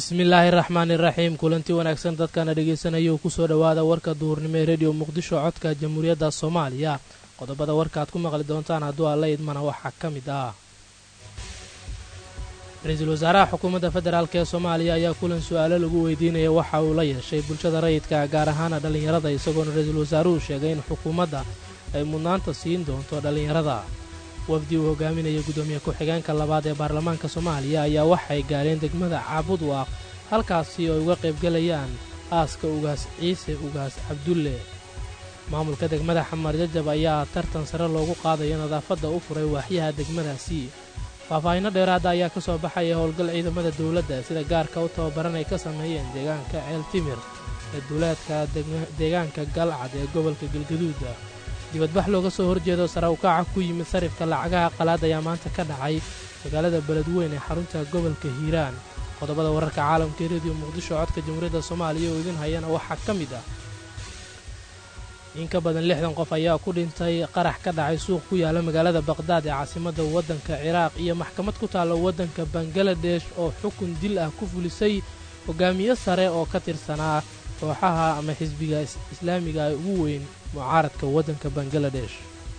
bismillaahi raxmaani raxiim kulanti wanaagsan dadkana dhegaysanaya kusoo dhowaada warka duhurnimo ee rediyo muqdisho codka jamhuuriyadda soomaaliya qodobada warka aad ku maqli doontaan hadduu alla idmana waxaa ka mid ah ra-iisul wasaaraha xukuumadda federaalk ee soomaaliya ayaa kulan su-aalo lagu weydiinaya waxa uu la yeeshay bulshada rayidka gaar ahaana dhallinyarada isagoona ra-iisul wasaaruhu sheegay in xukuumadda ay mudnaanta siin doonto dhallinyarada wafdi uu hogaaminaya guddoomiye ku-xigeenka labaad ee baarlamaanka soomaaliya ayaa waxay gaareen degmada caabudwaaq halkaasi oo ay uga qaybgelayaan aaska ugaas ciise ugaas cabdulle maamulka degmada xamar jajab ayaa tartan sare loogu qaadayo nadaafadda u furay waaxyaha degmadaasi faahfaahinno dheeraada ayaa ka soo baxaya howlgal ciidamada dowladda sida gaarka u tababaran ay ka sameeyeen deegaanka ceel timir ee duuleedka deegaanka galcad ee gobolka galgaduuda dibadbax looga soo horjeedo sare ukaaca ku yimid sarifka lacagaha qalaad ayaa maanta ka dhacay magaalada beledweyn ee xarunta gobolka hiiraan qodobada wararka caalamka ee rediyo muqdisho codka jamhuuriyadda soomaaliya oo idin hayana waxaa ka mid ah in ka badan lixdan qof ayaa ku dhintay qarax ka dhacay suuq ku yaala magaalada baqhdaad ee caasimadda waddanka ciraaq iyo maxkamad ku taalla waddanka bangaladesh oo xukun dil ah ku fulisay hogaamiye sare oo ka tirsanaa kooxaha ama xisbiga islaamiga ee ugu weyn mucaaradka waddanka bangaladesh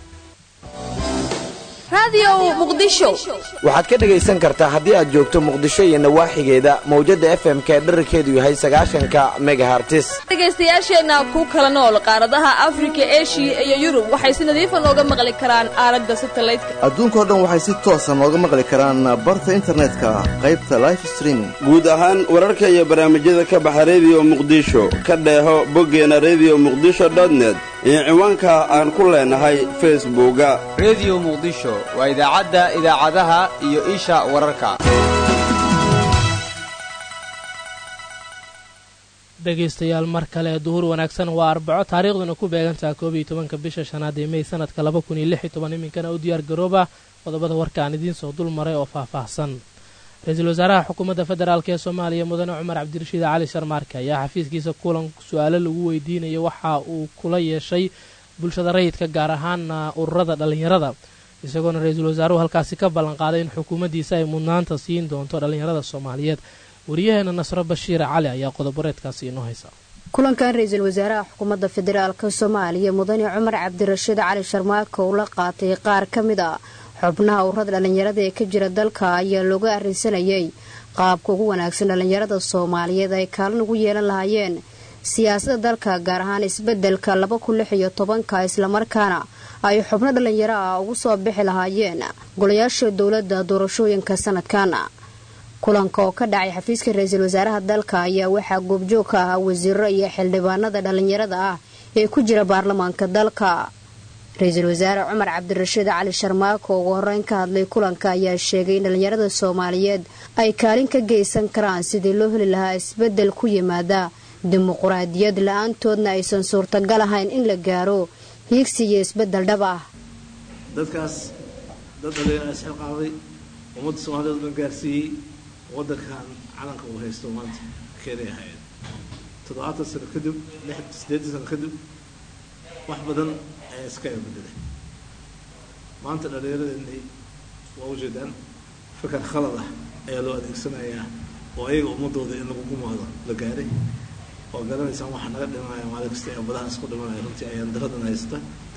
waxaad ka dhegaysan kartaa haddii aad joogto muqdisho iyo nawaaxigeeda mawjadda f m-ka ee dherarkeedu yahay sagaashanka megahartis dhegaystayaasheenna ku kala nool qaaradaha afrika eshiya iyo yurub waxay si nadiifa nooga maqli karaan aalada satalaydka adduunkao dhan waxay si toosa nooga maqli karaan barta internetka qaybta life streaming guud ahaan wararka iyo barnaamijyada ka baxa rediyo muqdisho ka dheeho boggeena rediyo muqdisho dotnet iyo ciwaanka aan ku leenahay facebooka rediyo muqdisho waa idaacadda idaacadaha iyo isha wararka dhegaystayaal mar kale duhur wanaagsan waa arbaco taariikhduna ku beegantaha koob iyo tobanka bisha shanaad ee mey sanadka laba kun iyo lix iyo toban iminkana u diyaar garooba qodobada warka aan idiin soo dul maray oo faahfaahsan ra-iisul wasaaraha xukuumadda federaalk ee soomaaliya mudane cumar cabdirashiid cali sharmaarke ayaa xafiiskiisa kulan su-aalo lagu weydiinaya waxa uu kula yeeshay bulshada rayidka gaar ahaana ururada dhallinyarada isagoona ra-iisul wasaaruhu halkaasi ka ballanqaaday in xukuumaddiisa ay mudnaanta siin doonto dhallinyarada soomaaliyeed wariyaheena nasro bashiir cali ayaa qodoboreedkaasi inoo haysa kulankan ra-iisul wasaaraha xukuumadda federaalk soomaaliya mudane cumar cabdirashiid cali sharmaarke uu la qaatay qaar ka mid a xubnaha ururada dhallinyarada ee ka jira dalka ayaa looga arrinsanayay qaabka ugu wanaagsan dhallinyarada soomaaliyeed ay kaalin ugu yeelan lahaayeen siyaasadda dalka gaar ahaan isbeddelka laba kun lix iyo tobanka islamarkaana ay xubno dhallinyaro ah ugu soo bixi lahaayeen golayaasha dowladda doorashooyinka sanadkan kulanka oo ka dhacay xafiiska ra-iisul wasaaraha dalka ayaa waxaa goobjoog ka ahaa wasiiro iyo xildhibaanada dhallinyarada ah ee ku jira baarlamaanka dalka ra-iisul wasaare cumar cabdirashiid cali sharmaako ugu horeyn ka hadlay kulanka ayaa sheegay in dhallinyarada soomaaliyeed ay kaalin ka geysan karaan sidii loo heli lahaa isbeddel ku yimaada dimuquraadiyad la-aantoodna aysan suurtagal ahayn in la gaaro hiigsi iyo isbeddel dhab ah dadkaas dad dhalinyaro isxilqaaday ummadda soomaaliyeed dhan gaarsiiyey waddankan calanka uu haysto maanta keenay ahayd toddobaatan sano kadib sideetan sano kadib wax badan ayaa iska bedelay maanta dhallinyaradeenii waa ujeedaan fikar khalad ah ayaa loo adeegsanayaa oo ayaga ummadooda in lagu gumaado la gaaray oo garanaysaan waxaa naga dhimanaya maalin kasta ee badaha isku dhimanaya runtii ayaan daradan haysta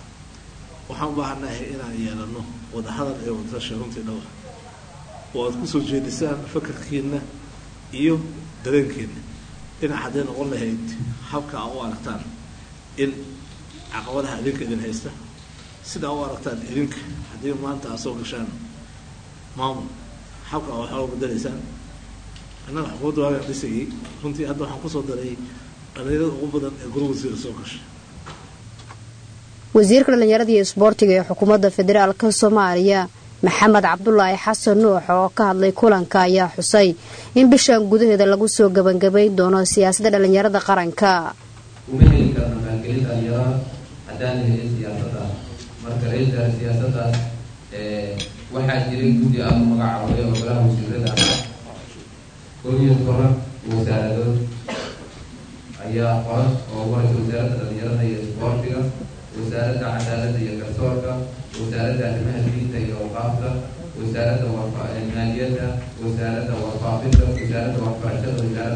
waxaan u baahanahay inaan yeelano wadahadal ee wadarasha runtii dhowr oo aad kusoo jeedisaan fakarkiina iyo dareenkiina dhinac hadday noqon lahayd habka a u aragtaan in caqabadaha idinka idin haysta sidaa u aragtaan idinka haddii maanta aad soo gashaan maamul habka a waxaa u bedelaysaan annaga xukuumadda waagaan dhisayay runtii hadda waxaan kusoo daray dhalinyarada ugu badan ee guri wasiira soo gashay wasiirka dhallinyarada iyo isboortiga ee xukuumadda federaalka soomaaliya maxamed cabdulaahi xasan nuux oo ka hadlay kulanka ayaa xusay in bishan gudaheeda lagu soo gebangabayn doono siyaasadda dhallinyarada qaranka uma heli karno maalgelin dhalinyarada haddaan helin siyaasadda marka ra-iisul siyaasadaas waxaa jiray guddi aada u magacaabay oo golaha wasiirada ah koob iyo toban wasaaradood ayaa qoran oo waraysa wasaaradda dhalinyarada iyo isboortiga wasaaradda cadaaladda iyo garsoorka wasaaradda arrimaha diinta iyo awqaafta wasaaradda maaliyadda wasaaradda warfaafinta wasaaradda waxbarashada wasaaradda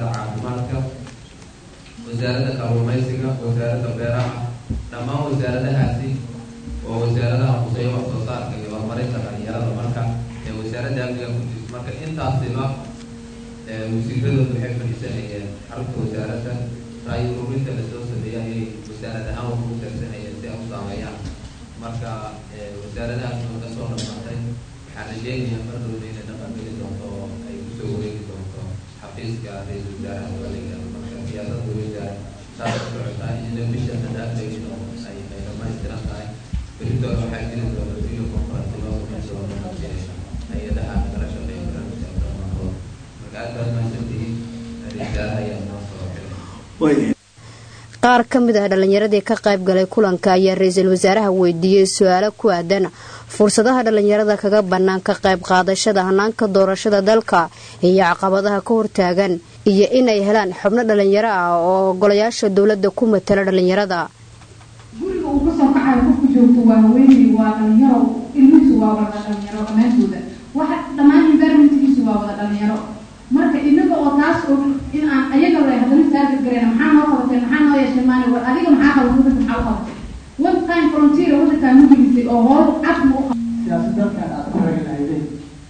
wasaaradda kalluumaysiga wasaaradda beeraha dhammaan wasaaradahaasi oo wasaaradaha quseeyo wax soo saarka iyo horumarinta dhalinyarada marka ee wasaaradda amniga ku jirta marka intaasiba wasiiradoodu waxay fadhiisanayeen xarunta wasaaradda ra'yi ururinta lasoo sameeyay ayay wasaarad ahaan wax ugu taagsanayeen si ay u saameeyaan marka wasaaradahaas oo kasoo dhamaatay waxaan rajeynayaa mardowda inay dhaqan geli doonto oo ay kusoo wareegi doonto xafiiska ra-iisul wasaaraha dowliga marka siyaasadda wasaar saas ku socotaa ina bisha sadaafteedin oo ay ay dhamaystiran tahay beritoona waxaa jiri doona video conference loo sameyn doono hay-adaha nagala shaqeeya barnaamijka dhammaantood marka aad baad mahadsantihiin ra-isul wasaaraha ayaa noo soo xiray qaar ka mid ah dhallinyaradii ka qayb galay kulanka ayaa ra-iisul wasaaraha weydiiyey su-aalo ku aadan fursadaha dhallinyarada kaga bannaan ka qayb qaadashada hanaanka doorashada dalka iyo caqabadaha ka hortaagan iyo inay helaan xubno dhallinyaro ah oo golayaasha dowladda ku matala dhallinyarada guriga uu kasoo kacayo qofku joogto waa haweeney waa dhalinyaro ilmihiisu waa wada dhalinyaro dhammaantooda waxa dhammaan environmentkiisu waa wada dhalinyaro marka inaga oo taas og in aan ayaga la hadalin taarget gareyna maxaa noo qabatay maxaa noo yeeshay maani war adiga maxaa qabatay wadanka maxaa u qabatay one time frontier wadankaa ma gelisay oo hool cad ma u qabatay siyaasad dalkan aad ku raganaydeen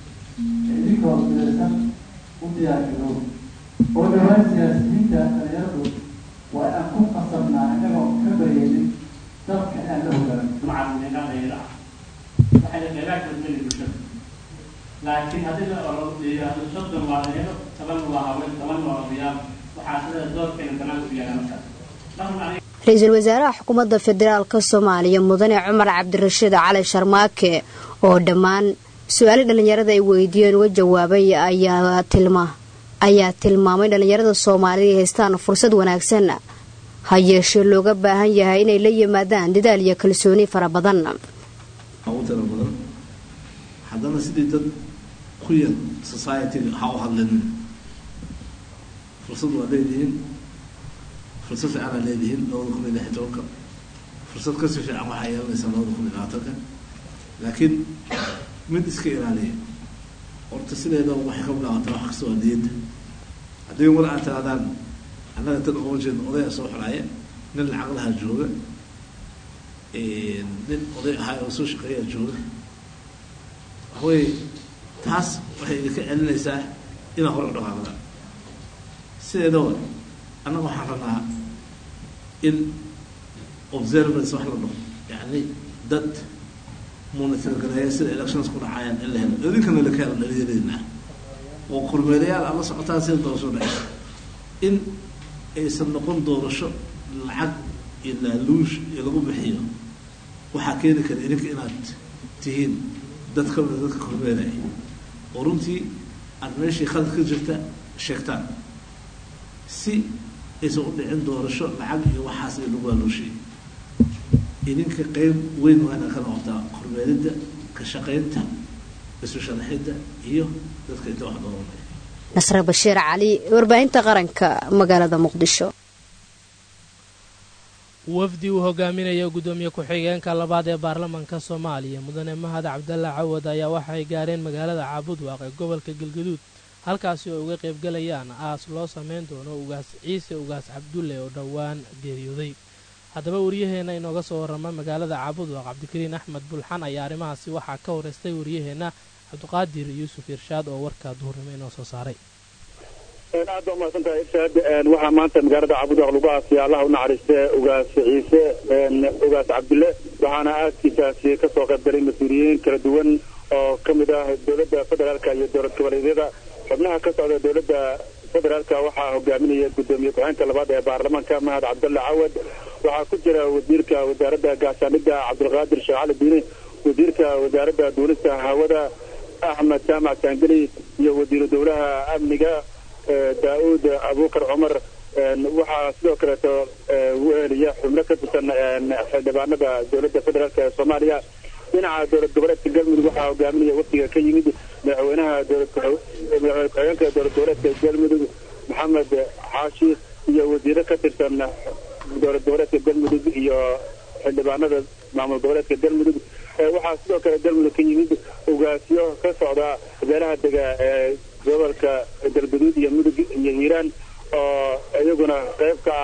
idinkoo midaysan u diyaargarow oo dhawaan siyaasiyiinta dhalinyaradu waa aan ku qasabnaa inagoo ka baryaynin dalka inaan la hogaano macalimiinadayda waxay qeybaha kala meli bulshada laakiin haddii la olo yidhaahdo soddon waa dhalinyaro toban waa haween toban waa odayaal waxaa sida doorkeena banaanka u yaala markaas dhaqan ra-iisul wasaaraha xukuumadda federaalka soomaaliya mudane cumar cabdirashiid cali sharmaake oo dhammaan su-aali dhallinyarada ay weydiiyeen uga jawaabay ayaa tilma ayaa tilmaamay dhallinyarada soomaalida ay haystaan fursad wanaagsan ha yeeshee looga baahan yahay inay la yimaadaan dadaal iyo kalsooni fara badan ugu tira badan haddana sidii dad ku yar society-ga ha u hadlinin fursad waa leedihiin fursad fiican aa leedihiin labada kun iyo lix iyo tobanka fursad kasii fiican waxaa yeelanaysaa labada kun iyo labaatanka laakiin mid iska ilaaliya horta sideeda waxay ka bilaabataa wax kasta waa niyadda haddii mar aad tirahdaan annaga tan uma jeedno odaya soo xolaaya nin lacag lahaa jooga nin oday ahaa oo soo shaqeeyaa jooga waxaweye taas waxay idinka celinaysaa inaa hore u dhaqaaqdaan sideedaba annaga waxaan rabnaa in observance wax la dhaho yacni dad monitorgareeya sida elections ku dhacayaan in la helo idinkana laka helo dhalinyaradiina oo kormeerayaal aad la socotaan sida doorasho dhacaysa in aysan noqon doorasho lacag iyo laaluush iyo lagu bixiyo waxaa keeni kara idinka inaad tihiin dad ka mida dadka kormeeraya oo runtii aada meeshii khalad ka jirta sheegtaan si aysan u dhicin doorasho lacag iyo waxaas ay lagu laaluushay idinka qeyb weyn waa inaa ka noqotaa kormeeridda ka shaqaynta isu sharaxidda iyo dadka inta wax dooranaya nasre bashiir cali warbaahinta qaranka magaalada muqdisho wafdi uu hogaaminayo guddoomiye ku-xigeenka labaad ee baarlamaanka soomaaliya mudane mahad cabdalla cawad ayaa waxay gaareen magaalada caabudwaaq ee gobolka galgaduud halkaasi oo uga qaybgalayaan aas loo sameyn doono ugaas ciise ugaas cabdulle oo dhowaan geeriyooday haddaba wariyaheenna inooga soo warrama magaalada caabudwaaq cabdikariin axmed bulxan ayaa arrimahaasi waxaa ka horeystay wariyaheenna cabdiqaadir yuusuf irshaad oo warka duhurnimo inoo soo saaray aad baa umahadsantahay irshaad waxaa maanta magaalada caabudwaaq lagu aasaya allaha u naxariiste ugaas ciise ugaas cabdulle waxaana aaskiisaasi kasoo qaybgalay mas-uuliyiin kala duwan oo ka mid ah dowladda federaalka iyo dowlad goboleedyada xubnaha ka socda dowladda federaalka waxaa hogaaminaya guddoomiye ku-xeenka labaad ee baarlamaanka mahad cabdalla cawad waxaa ku jira wasiirka wasaaradda gaashaanida cabdulqaadir sheekh cali diine wasiirka wasaaradda duulista hawada axmed jaamac saangeli iyo wasiiru dowlaha amniga daa-uud abuukar cumar waxaa sidoo kaleeto weheliya xubno ka tirsan xildhibaanada dowladda federaalk ee soomaaliya dhinaca dowlad goboleedka galmudug waxaa hogaaminaya wafdiga ka yimid madaxweynaha madaxweyne ku-xigeenka dowlad goboleedka galmudug maxamed xaashi iyo wasiiro ka tirsan dowlad goboleedka galmudug iyo xildhibaanada maamul goboleedka galmudug waxaa sidoo kale galmudug ka yimid ugaasyo ka socda beelaha dega ee gobolka galguduud iyo mudug iyo hiiraan oo iyaguna qayb ka ah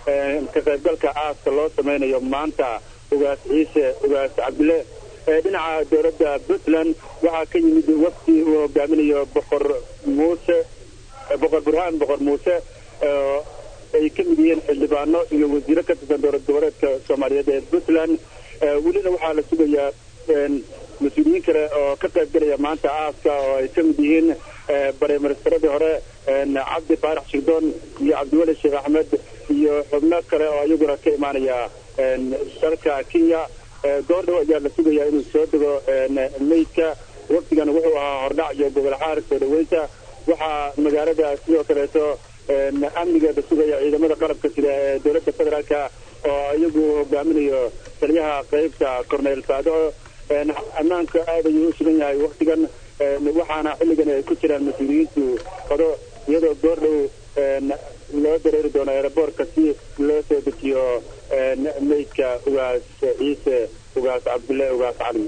ka qaybgalka aaska loo samaynayo maanta ugaas ciise ugaas cabdile dhinaca dowladda puntland waxaa ka yimid wafdi uu hogaaminayo boqor muuse boqor burhaan boqor muuse ay ka mid yihiin xildhibaano iyo wasiiro ka tirsan dowlad goboleedka soomaaliyeed ee puntland welina waxaa la sugayaa mas-uuliyiin kale oo ka qayb galaya maanta aaska oo ay ka mid yihiin bareministaradii hore cabdi faarax shigdoon iyo cabdiweli sheekh axmed iyo xubno kale oo iyaguna ka imaanaya dalka kenya goordhow ayaa la sugayaa inuu soo dego meydka waqtigan wuxuu ahaa hordhac iyo gobol xaar soo dhaweynta waxaa magaalada sidoo kaleeto amnigeeda sugaya ciidamada qalabka sida ee dowladda federaalka oo iyagu hogaaminayo taliyaha qeybta corneyl saadaco ammaanka aad ayuu u sugan yahay waktigan waxaana xilligan ay ku jiraan mas-uuliyiintu qodo iyadoo goordhow loo dareeri doono eeraboortka si loo soo dejiyo meydka ugaas ciise ugaas cabdulle ugaas cali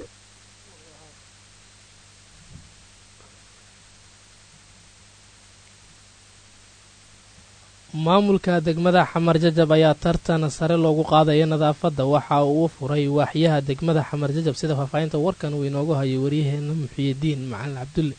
maamulka degmada xamar jajab ayaa tartan sare loogu qaadaya nadaafadda waxa uu furay waaxyaha degmada xamar jajab sida faahfaahinta warkan uu inoogu hayay waryaheena muxiyidiin macalin cabdulle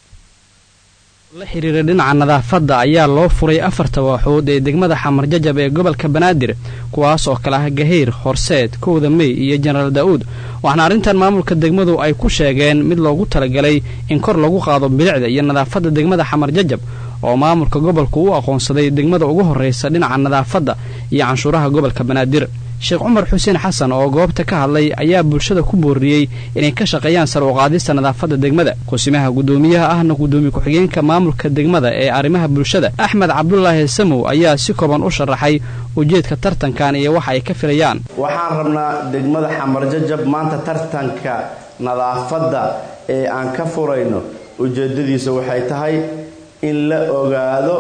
la xiriira dhinaca nadaafadda ayaa loo furay afarta waaxood ee degmada xamar jajab ee gobolka banaadir kuwaas oo kale ah gaheyr horseed kowda mey iyo jenaraal daa'uud waxaana arrintan maamulka degmadu ay ku sheegeen mid loogu talagalay in kor lagu qaado bilicda iyo nadaafadda degmada xamar jajab oo maamulka gobolku u aqoonsaday degmada ugu horraysa dhinaca nadaafadda iyo canshuuraha gobolka banaadir sheekh cumar xuseen xasan oo goobta ka hadlay ayaa bulshada ku booriyey inay ka shaqeeyaan sar u qaadista nadaafadda degmada kusimaha guddoomiyaha ahna guddoomiye ku-xigeenka maamulka degmada ee arrimaha bulshada axmed cabdulaahi samow ayaa si kooban u sharaxay ujeedka tartankan iyo waxa ay ka filayaan waxaan rabnaa degmada xamar jajab maanta tartanka nadaafadda ee aan ka furayno ujeedadiisa waxay tahay in la ogaado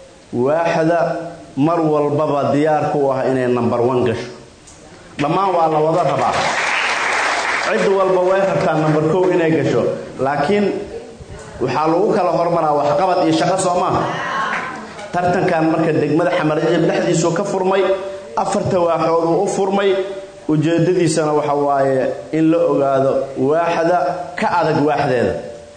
waaxda mar walbaba diyaarka u ah inay nambar wan gasho dhammaan waa la wada rabaa cid walba way rabtaa nambar kow inay gasho laakiin waxaa lagu kala hormaraa waxqabad iyo shaqo soo maaha tartankan marka degmada xamarjajab dhexdiisuu ka furmay afarta waaxooduu u furmay ujeedadiisana waxa waaye in la ogaado waaxda ka adag waaxdeeda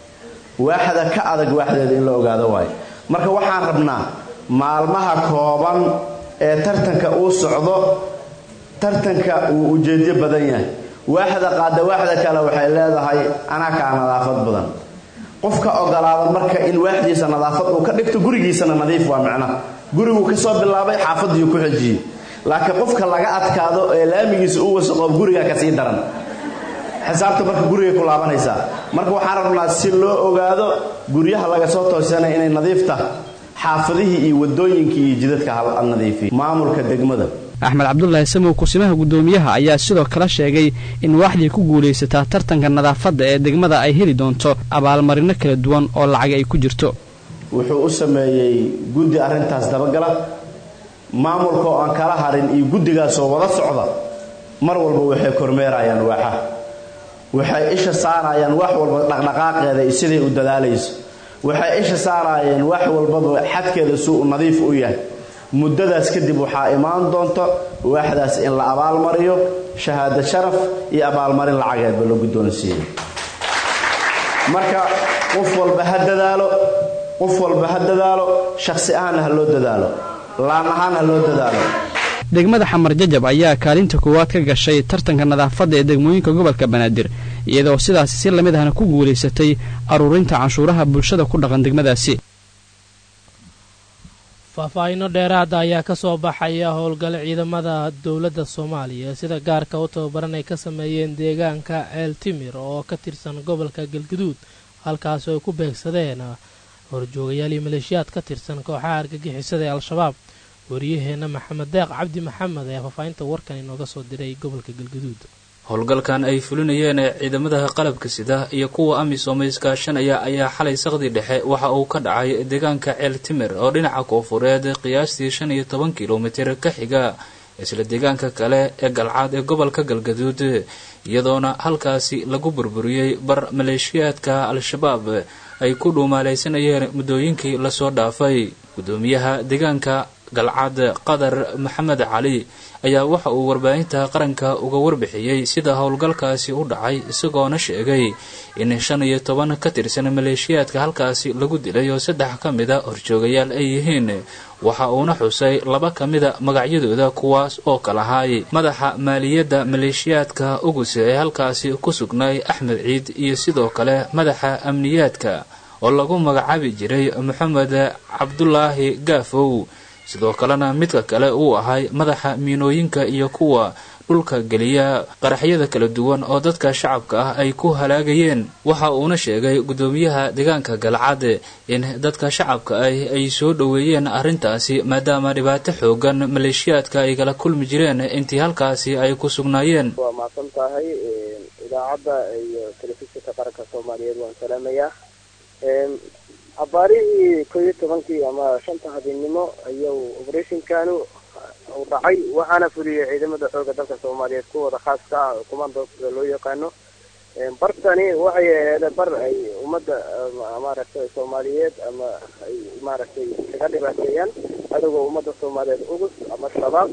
waaxda ka adag waaxdeeda in la ogaado waayo marka waxaan rabnaa maalmaha kooban ee tartanka uu socdo tartanka wuu ujeedyo badan yahay waaxda qaada waaxda kale waxay leedahay anaa kaa nadaafad badan qofka ogolaada marka in waaxdiisa nadaafad uu ka dhigto gurigiisana nadiif waa micnaha guriguu kasoo bilaabay xaafadiiu ku xejiyey laakiin qofka laga adkaado ee laamigiisa u wasaqo guriga kasii daran xisaabta marka gurigay ku laabanaysaa marka waxaan rabnaa si loo ogaado guryaha laga soo toosanaya inay nadiifta xaafadihii iyo wadooyinkii iyo jidadka hal nadiifiy maamulka degmada axmed cabdulaahi samow kusimaha guddoomiyaha ayaa sidoo kale sheegay in waaxdii ku guulaysataa tartanka nadaafadda ee degmada ay heli doonto abaalmarino kala duwan oo lacag ay ku jirto wuxuu u sameeyey guddi arrintaas dabagala maamulka oo aan kala harin iyo guddigaasoo wada socda mar walba waxay kormeerayaan waaxaha waxay isha saarayaan wax walba dhaqdhaqaaqeeda iyo siday u dadaalayso waxay isha saarayeen wax walbaba xadkeeda suu u nadiif u yahay muddadaas kadib waxaa imaan doonta waaxdaas in la abaalmariyo shahaado sharaf iyo abaalmarin lacageedba la guddoonsiiyey marka qof walba ha dadaalo qof walba ha dadaalo shakhsi ahaanna ha loo dadaalo laan ahaan ha loo dadaalo degmada xamar jajab ayaa kaalinta koowaad ka gashay tartanka nadaafadda ee degmooyinka gobolka banaadir iyadoo sidaasi si lamid ahna ku guulaysatay aruurinta canshuuraha bulshada ku dhaqan degmadaasi faahfaahinno dheeraada ayaa ka soo baxaya howlgale ciidamada dowladda soomaaliya sida gaarka u tababaran ay ka sameeyeen deegaanka ceel timir oo ka tirsan gobolka galguduud halkaas ay ku beegsadeen horjoogayaal iyo maleeshiyaad ka tirsan kooxaha argagixisada ee al-shabaab wariyaheenna maxamed deeq cabdi maxamed ayaa faahfaahinta warkan inooga soo diray gobolka galguduud howlgalkan ay fulinayeen ee ciidamada qalabka sida iyo kuwa amisom iskaashanaya ayaa xalay saqdi dhexe waxa uu ka dhacay deegaanka ceel timir oo dhinaca koofureed qiyaastii shan iyo toban kilomitir ka xiga isla deegaanka kale ee galcaad ee gobolka galgaduud iyadoona halkaasi lagu burburiyey bar maleeshiyaadka al-shabaab ay ku dhuumaalaysanayeen muddooyinkii lasoo dhaafay guddoomiyaha deegaanka galcad qadar maxamed cali ayaa waxa uu warbaahinta qaranka uga warbixiyey sida howlgalkaasi u dhacay isagoona sheegay in shan iyo toban ka tirsan maleeshiyaadka halkaasi lagu dilay oo saddex ka mida horjoogayaal ay yihiin waxa uuna xusay laba ka mida magacyadooda kuwaas oo kalahaay madaxa maaliyadda maleeshiyaadka uguse ee halkaasi ku sugnay axmed ciid iyo sidoo kale madaxa amniyaadka oo lagu magacaabi jiray moxamed cabdulaahi gaafow sidoo kalena midka kale uu ahay madaxa miinooyinka iyo kuwa dhulka geliya qaraxyada kala duwan oo dadka shacabka ah ay ku halaagayeen waxa uuna sheegay guddoomiyaha deegaanka galcad in dadka shacabka ah ay soo dhoweeyeen arrintaasi maadaama dhibaato xoogan maleeshiyaadka ay kala kulmi jireen intii halkaasi ay ku sugnaayeen waa mahadsan tahay idaacadda iyo telefishinka qaranka soomaaliyeed waan salaamayaa abaarihii koo iyo tobankii ama shanta habeenimo ayuu operatinkanu uu dhacay waxaana fuliyey ciidamada xooga dalka soomaaliyeed kuwooda khaaska ah oo commandooska loo yaqaano bartani waxay aheeda bar ay ummadda maaragtay soomaaliyeed ama ay maaragtay kaga dhibaateeyaan cadowga ummadda soomaaliyeed ugus ama shabaab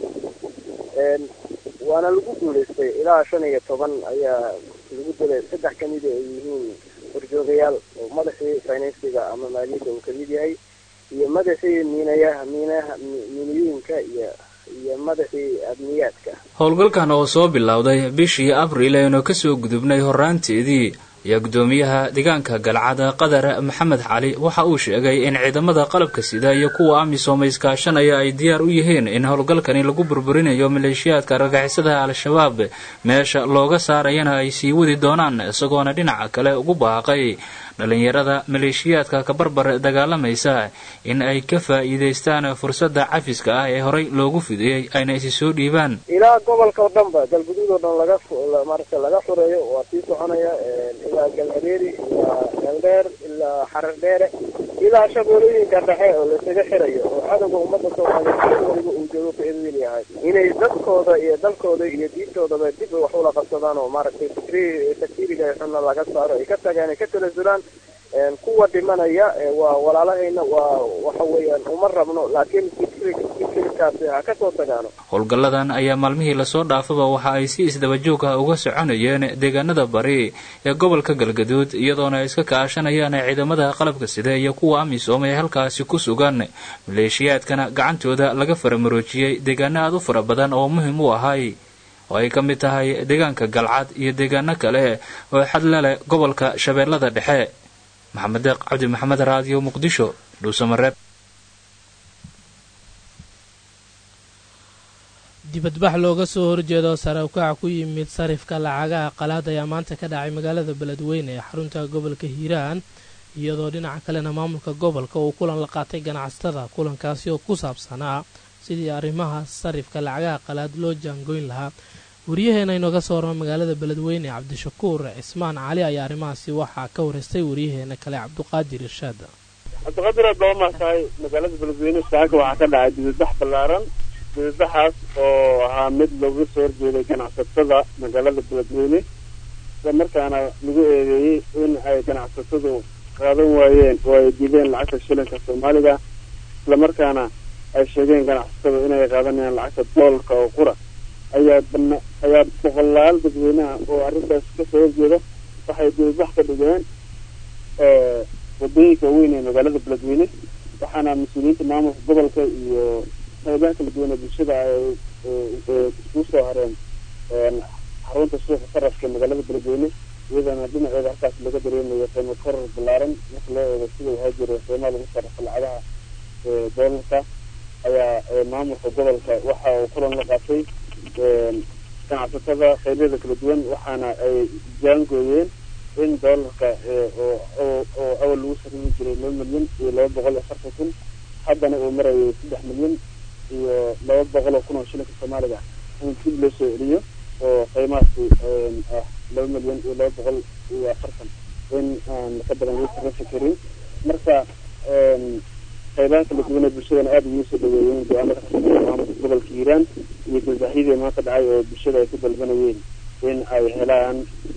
waana lagu guulaystay ilaa shan iyo toban ayaa lagu dilay saddex kamida ay yihiin horjoogayaal oo madaxii finansiga ama maaliyadda uu kamid yahay iyo madaxii miinayaha miinaha miinooyinka iyo iyo madaxii amniyaadka howlgalkan oo soo bilowday bishii abriil aynu kasoo gudubnay horaanteedii ayaa guddoomiyaha deegaanka galcad qadar maxamed cali waxa uu sheegay in ciidamada qalabka sida iyo kuwa amisom iskaashanaya ay diyaar u yihiin in howlgalkani lagu burburinayo maleeshiyaadka argagixisada al-shabaab meesha looga saarayana ay sii wadi doonaan isagoona dhinaca kale ugu baaqay dhalinyarada maleeshiyaadka kabarbar dagaalamaysa in ay ka faa'iidaystaan fursadda cafiska ah ee horey loogu fidiyey ayna isi soo dhiibaan ilaa gobolka oo dhan ba galguduud oo dhan laga maaragta laga xureeyo waa sii soconaya ilaa galhareeri ilaa galdheer ilaa xarar dheere ilaa shabeelooyinka dhexe oo lasaga xirayo oo cadowga ummadda soomaaliyeed meel waliba uu joogo ka edwin yahay inay dadkooda iyo dalkooda iyo diintoodaba dib wax ula qabsadaan oo maaragtay fikri takfiriga xunna laga saaro ay ka tagaan ay ka talasulaan kuwa dhimanaya waa walaalahayna waa waxa weeyaan uma rabno laakiin fikirkaasi ha kasoo tagaano howlgalladan ayaa maalmihii lasoo dhaafaba waxa ay si isdabajoog ah uga soconayeen deegaanada bari ee gobolka galgaduud iyadoona ay iska kaashanayaan ciidamada qalabka sida iyo kuwa amisom ee halkaasi ku sugan maleeshiyaadkana gacantooda laga faramaroojiyey deegaano aad u fara badan oo muhim u ahay oo ay ka mid tahay deegaanka galcad iyo deegaano kale oo xadla leh gobolka shabeellada dhexe maxamed deeq cabdi maxamed raadiyo muqdisho dhuusamareeb dibadbax looga soo horjeedo sare ukaca ku yimid sarifka lacagaha qalaad ayaa maanta ka dhacay magaalada beledweyne ee xarunta gobolka hiiraan iyadoo dhinaca kalena maamulka gobolka uu kulan la qaatay ganacsatada kulankaasi oo ku saabsanaa sidii arrimaha sarifka lacagaha qalaad loo jaangoyn lahaa waryaheena inooga soo warama magaalada beledweyne cabdishakuur cismaan cali ayaa arrimahaasi waxaa ka wareystay waryaheena kale cabduqaadir irshaad cabdiqaadir aad baa umahtahay magaalada beledweyne saaka waxaa ka dhacay dibadbax ballaaran dibadbaxaas oo ahaa mid looga soo horjeeday ganacsatada magaalada beledweyne isla markaana lagu eedeeyey in ay ganacsatadu qaadan waayeen oo ay diideen lacagta shilinka soomaaliga isla markaana ay sheegeen ganacsatada inay qaadanayaan lacagta doolarka oo qura ayaa bana ayaa boqolaal dadweynaha oo arrintaas kasoo horjeeda waxay dibadbax ka dhigeen wadooyinka waaweyn ee magaalada beledweyne waxaana mas-uuliyiinta maamulka gobolka iyo qaybaha kala duwan ee bulshada ay iskugu soo hareen xarunta suuqa sarafka ee magaalada beledweyne iyadana dhinaceeda halkaas laga dareemayo qiimo korar ballaaran marka loo eego sida waxaa jira qiimaha lagu sarrafo lacagaha doolarka ayaa maamulka gobolka waxa uu kulan la qaatay ganacsatada qaybyada kala duwan waxaana ay jaangooyeen in doolarka oo awal lagu sarrifi jiray laba milyan iyo laba boqol iyo afartan kun haddana uu marayo saddex milyan iyo laba boqol oo kun oo shilinka soomaaliga in dib loo soo celiyo oo qiimahaasi ah laba milyan iyo laba boqol iyo afartan in aan ka badan lagu sarrifi karin marka qaybaha kala duwan ee bulshadana aada ugu soo dhaweeyeen go-aamada kasoo maamulka gobolka hiiraan iyo dibadbaxyadii maanta dhacay oo bulshada ay ku dalbanayeen in ay helaan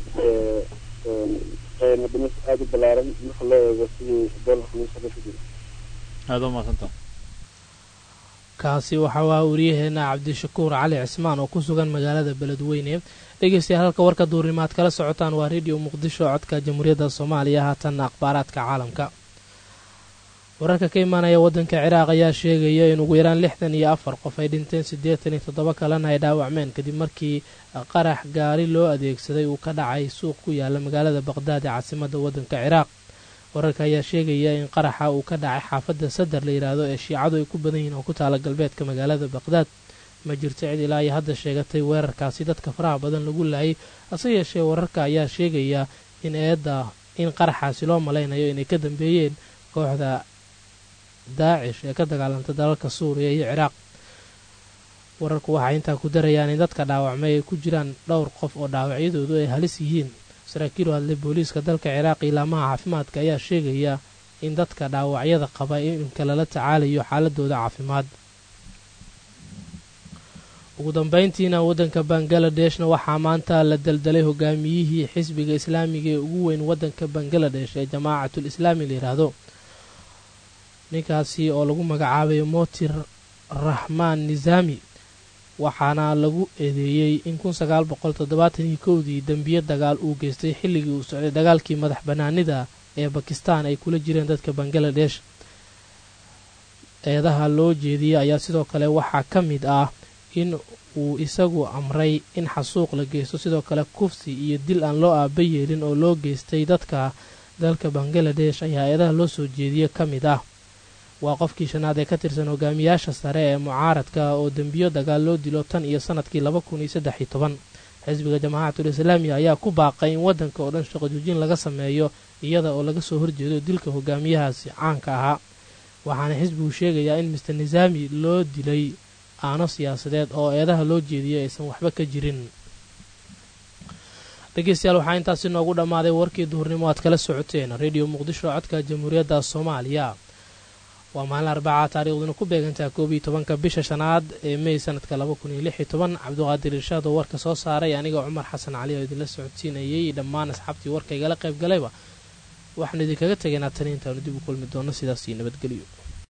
qiimo dhimis aada u ballaaran marka loo eego sidii doolarka lagu sarrifi jiray aada u mahadsanta kaasi waxaa waa wariyaheena cabdishakuur cali cismaan oo ku sugan magaalada beledweyne dhegeystayaal halka warka duurnimaad kala socotaan waa rediyo muqdisho codka jamhuuriyadda soomaaliya haatanna akhbaaraadka caalamka wararka ka imaanaya waddanka ciraaq ayaa sheegaya in ugu yaraan lixdan iyo afar qof ay dhinteen siddeetan iyo toddoba kalena ay dhaawacmeen kadib markii qarax gaari loo adeegsaday uu ka dhacay suuq ku yaala magaalada baqhdaad ee caasimadda waddanka ciraaq wararka ayaa sheegaya in qaraxa uu ka dhacay xaafadda sadar la yidhaahdo ee shiicadu ay ku badan yihiin oo ku taala galbeedka magaalada baqhdaad ma jirto cid ilaa iyo hadda sheegatay weerarkaasi dadka faraha badan lagu laayay hase yeeshee wararka ayaa sheegaya in eedda in qaraxaasi loo malaynayo inay ka dambeeyeen kooxda daacish ee ka dagaalanta dalalka suuriya iyo ciraaq wararku waxay intaa ku darayaan in dadka dhaawacmay ay ku jiraan dhowr qof oo dhaawacyadoodu ay halis yihiin saraakiil u hadlay booliiska dalka ciraaq ilaamaha caafimaadka ayaa sheegaya in dadka dhaawacyada qaba iminka lala tacaalayo xaaladooda caafimaad ugu dambeyntiina waddanka bangaladesh-na waxaa maanta la daldalay hogaamiyihii xisbiga islaamiga ee ugu weyn waddanka bangaladesh ee jamaacatul islaami la yidhaahdo ninkaasi oo lagu magacaabayo motir raxmaan nisaami waxaana lagu eedeeyey in kun sagaal boqol toddobaatan iyo kowdii dembiye dagaal uu geystay xilligii uu socday dagaalkii madax bannaanida ee bakistan ay kula jireen dadka bangaladesh eedaha loo jeediyey ayaa sidoo kale waxaa ka mid ah in uu isagu amray in xasuuq la geysto sidoo kale kufsi iyo dil aan loo aaba yeelin oo loo geystay dadka dalka bangaladesh ayaa eedaha loo soo jeediye ka mid ah waa qofkii shanaad ee ka tirsan hogaamiyaasha sare ee mucaaradka oo dembiyo dagaal loo dilo tan iyo sanadkii laba kun iyo saddex iyo toban xisbiga jamaacatul islaamiya ayaa ku baaqay in waddanka oo dhan shaqo joojin laga sameeyo iyada oo laga soo horjeedo dilka hogaamiyahaasi caanka ahaa waxaana xisbigu sheegayaa in mister nisaami loo dilay aano siyaasadeed oo eedaha loo jeediyay aysan waxba ka jirin dhegeystayaal waxaa intaasi noogu dhammaaday warkii duhurnimo aad kala socoteen rediyo muqdisho codka jamhuuriyadda soomaaliya waa maalin arbaca taariikhduna ku beegantaha koob iyo tobanka bisha shanaad ee mey sanadka laba kun iyo lix iyo toban cabdiqaadir irshaad oo warka soo saaray aniga cumar xasan cali oo idinla socodsiinayay dhammaan asxaabtii warka igala qayb galayba waxaanu idinkaga tegaynaa tani intaanu dib u kulmi doono sidaas iyo nabadgelyo